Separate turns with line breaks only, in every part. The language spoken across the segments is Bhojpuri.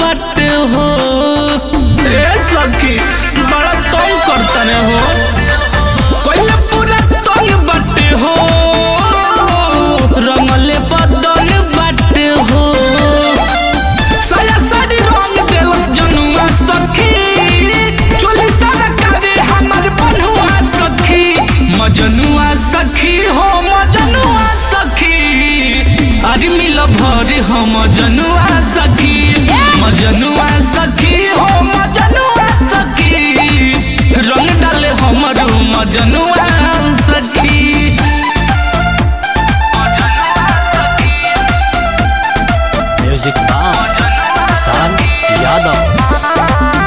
बाटे हो ए सखी बड़ा तंग करतने हो कोइले पूरा तंग बाटे हो रंगले बदल बाटे हो साया साड़ी रंग देलस जनुआ सखी चोली सारा कावे हमर बनुआ सखी मजनुआ सखी हो मजनुआ सखी अरे मिल भर हो मजनुआ सखी मजनुआ सखी हो मजनुआ सखी रंग डाले हमर मजनुआ सखी मजनुआ सखी
म्यूजिक बाय किसान यादव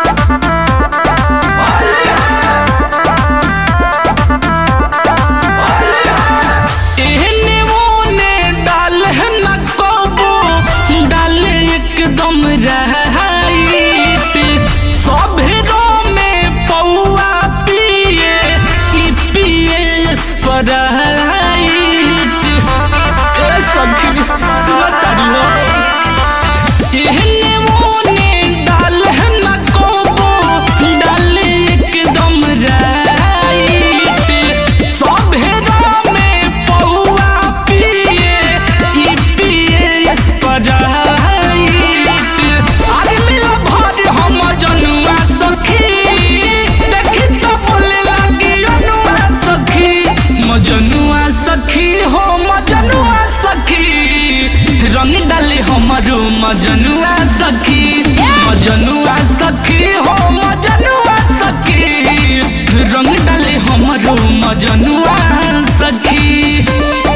एहने ओने डाल न कबो डाल एकदम रहत सभेरो में पौआ पिए ई पिए स्पराइट ए सखी सुनतारी हो एहने ओने डाल न कबो डाल एकदम राइट सभेरा में पौआ पिए ई पिए स्पराइट अरे मिला भर हम जनुआ सखी देखी तो बोले लगी अनुआ सखी मजनुआ सखी हो मजनुआ सखी रंग डाले हमारो मजनुआ सखी मजनुआ सखी हो मजनुआ सखी रंग डाले हमारो मजनुआ सखी